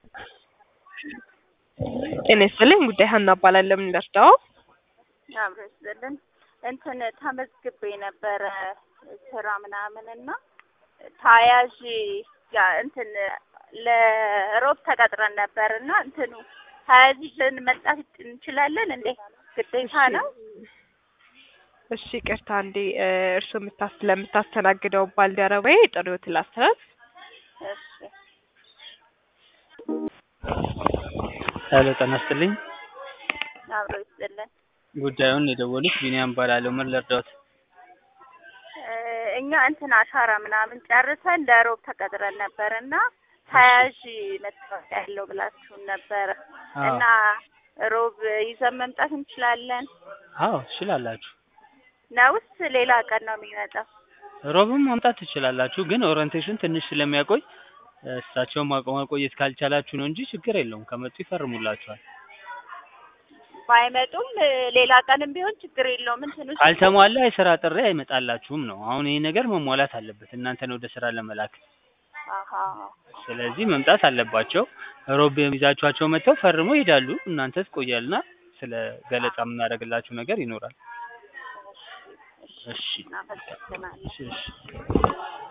ጤና ይስጥልኝ ጉዳይ ሀና እባላለሁ። ምን ልርዳው? አብሮ ይስጥልን። እንትን ተመዝግቤ ነበረ ስራ ምናምን እና ታያዥ ያ እንትን ለሮብ ተቀጥረን ነበር እና እንትኑ ታያዥ ይዘን መምጣት እንችላለን እንዴ? ግዴታ ነው? እሺ ይቅርታ እንዴ እርስዎ የምታስ ለምታስተናግደው ባልደረባዬ ጥሪዎትን ላስተላልፍ። እሺ ሄሎ ጤና ይስጥልኝ። አብሮ ይስጥልን። ጉዳዩን የደወሉት ቢኒያም እባላለሁ። ምን ልርዳዎት? እ እኛ እንትን አሻራ ምናምን ጨርሰን ለሮብ ተቀጥረን ነበር እና ተያዥ መታወቂያ ያለው ብላችሁን ነበረ አዎ። እና ሮብ ይዘን መምጣት እንችላለን አዎ ትችላላችሁ። ነውስ ሌላ ቀን ነው የሚመጣው? ሮብም ማምጣት ትችላላችሁ፣ ግን ኦሪንቴሽን ትንሽ ስለሚያቆይ እሳቸውን ማቆ- ማቆየት ካልቻላችሁ ነው እንጂ ችግር የለውም። ከመጡ ይፈርሙላችኋል። ባይመጡም እ ሌላ ቀንም ቢሆን ችግር የለውም። እንትኑ ካልተሟላ የስራ ጥሪ አይመጣላችሁም ነው። አሁን ይሄ ነገር መሟላት አለበት እናንተን ወደ ስራ ለመላክ። አሀ ስለዚህ መምጣት አለባቸው። ሮብ ይዛችኋቸው መጥተው ፈርመው ይሄዳሉ። እናንተ ትቆያልና ስለ ገለጻ የምናደርግላችሁ ነገር ይኖራል። እሺ እናመሰግናለን። እሺ እሺ